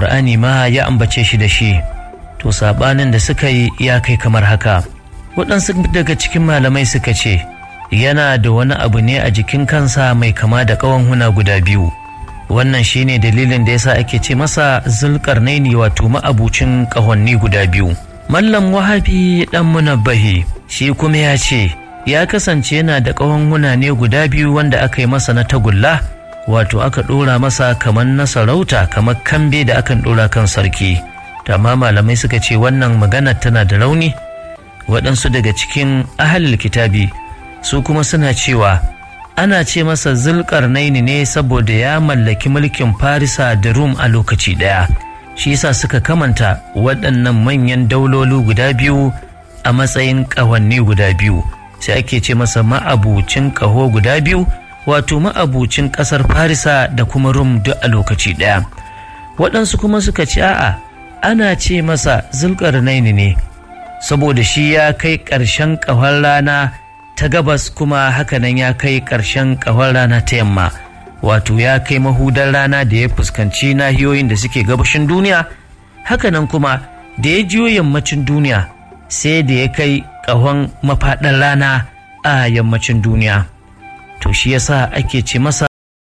alkur'ani ma ya ambace shi da shi to saɓanin da suka yi ya kai kamar haka waɗansu daga cikin malamai suka ce yana da wani abu ne a jikin kansa mai kama da ƙawan huna guda biyu wannan shine dalilin da yasa ake ce masa zulkarnaini wato ma'abucin ƙahonni guda biyu mallam wahabi dan munabbahi shi kuma ya ce ya kasance yana da ƙahon huna ne guda biyu wanda aka yi masa na tagulla wato aka ɗora masa kamar na sarauta kamar kambe da akan ɗora kan sarki amma malamai suka ce wannan magana tana da rauni waɗansu daga cikin ahalil kitabi su kuma suna cewa ana ce masa zulkarnaini ne saboda ya mallaki mulkin farisa da rum a lokaci ɗaya shi yasa suka kamanta waɗannan manyan dauloli guda biyu a matsayin ƙawanni guda biyu sai ake ce masa ma'abucin ƙaho guda biyu wato ma'abucin ƙasar farisa da kuma rum duk a lokaci ɗaya waɗansu kuma suka ce a'a ana ce masa zulkarnaini ne saboda shi ya kai ƙarshen ƙahon rana ta gabas kuma hakanan ya kai ƙarshen ƙahon rana ta yamma wato ya kai mahudar rana da ya fuskanci nahiyoyin da suke gabashin duniya hakanan kuma da ya jiyo yammacin duniya sai da ya kai ƙahon mafaɗar rana a yammacin duniya to shi yasa ake ce masa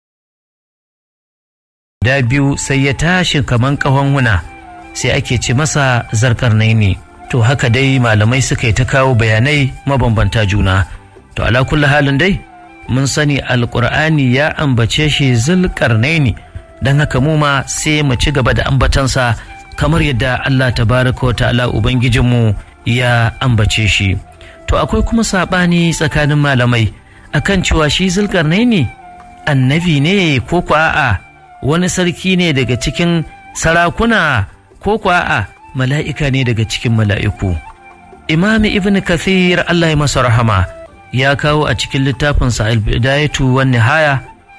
da biyu sai ya tashi kaman ƙahon huna sai ake ce masa zarkar ne to haka dai malamai suka yi ta kawo bayanai mabambanta juna to ala kulli halin dai mun sani alkur'ani ya ambace shi zulkarnaini don haka mu ma sai mu ci gaba da ambatansa kamar yadda Allah tabaraka wa ta'ala ubangijinmu ya ambace shi to akwai kuma saɓani tsakanin malamai akan cewa shi zulkarnaini annabi ne ko ko a'a wani sarki ne daga cikin sarakuna ko ko a'a mala'ika ne daga cikin mala'iku imami ibn kathir Allah ya masa rahama ya kawo a cikin littafinsa al-bidayatu wan nihaya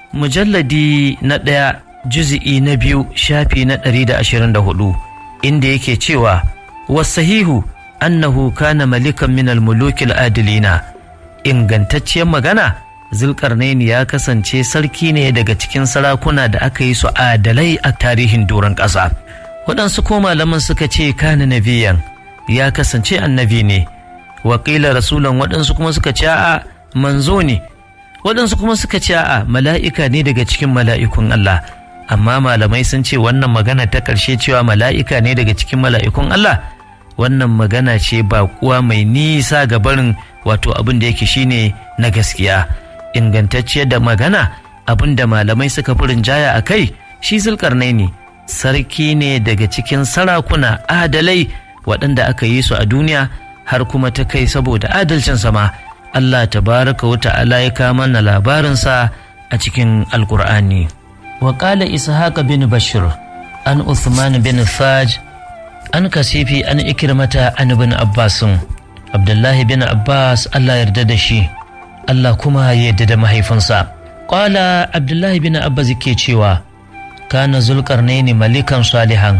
mujalladi na ɗaya juzi'i na biyu shafi na ɗari da ashirin da hudu inda yake cewa wasahihu annahu kana malikan min al-mulukil adilina ingantacciyar magana zulkarnaini ya kasance sarki ne daga cikin sarakuna da aka yi su adalai a tarihin doron ƙasa waɗansu ko malaman suka ce kana nabiyan ya kasance annabi ne wakila rasulan waɗansu kuma suka ce a manzo ne waɗansu kuma suka ce a mala'ika ne daga cikin mala'ikun Allah amma malamai sun ce wannan magana ta ƙarshe cewa mala'ika ne daga cikin mala'ikun Allah wannan magana ce ba kuwa mai nisa ga barin wato abin da yake shine na gaskiya ingantacciyar da magana abin da malamai suka fi rinjaya a kai shi zulkarnai ne sarki ne daga cikin sarakuna adalai waɗanda aka yi su a duniya har kuma ta kai saboda adalcin sama Allah tabaraka wa ta'ala ya kama na labarinsa a cikin alkur'ani wa qala ishaq bin bashir an uthman bin faj an kasifi an ikirmata an bin abbasin abdullahi bin abbas Allah yarda da shi Allah kuma ya yarda da mahaifinsa qala abdullahi bin abbas ke cewa kana zulkarnaini malikan salihan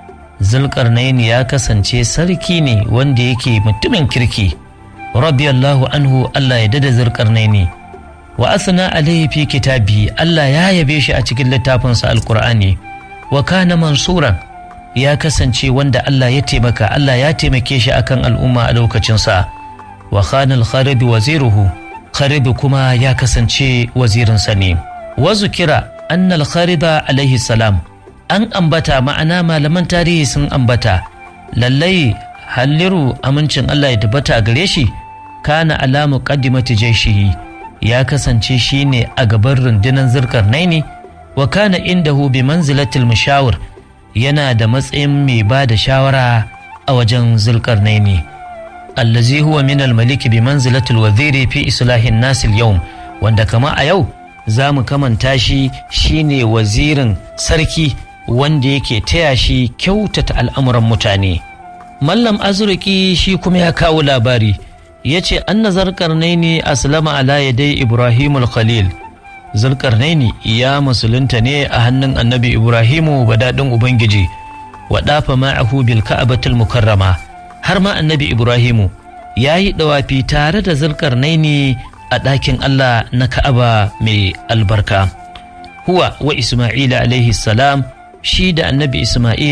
zulkarnaini ya kasance sarki ne wanda yake mutumin kirki radiyallahu anhu Allah ya dada zulkarnaini wa asna alaihi fi kitabi Allah ya yabe shi a cikin littafinsa alqur'ani wa kana mansuran ya kasance wanda Allah ya taimaka Allah ya taimake shi akan al'umma a lokacinsa wa khana al-kharib waziruhu kharib kuma ya kasance wazirinsa ne wa zukira annal kharida alaihi salam an ambata ma'ana malaman tarihi sun ambata lallai halliru amincin Allah ya tabbata a gare shi kana alamu qaddimati jaishihi ya kasance shine a gaban rundunar zirkar naini wa kana indahu bi manzilatil mushawir yana da matsayin mai ba da shawara a wajen zulkar naini allazi huwa min al-malik bi manzilatil waziri fi islahin nasil yawm wanda kama a yau za mu kamanta shi shine wazirin sarki wanda yake taya shi kyautata al'amuran mutane. Mallam Azurki shi kuma ya kawo labari ya ce an na zarkarnaini aslama ala yadai Ibrahimul Khalil. Zulkarnaini ya musulunta ne a hannun annabi Ibrahimu daɗin Ubangiji, wa ɗafa ma'ahu bil ka'abatul mukarrama har ma annabi Ibrahimu ya yi ɗawafi tare da zulkarnaini a ɗakin Allah na Ka'aba mai albarka. Huwa wa Ismaila alaihi salam shi da annabi Ismail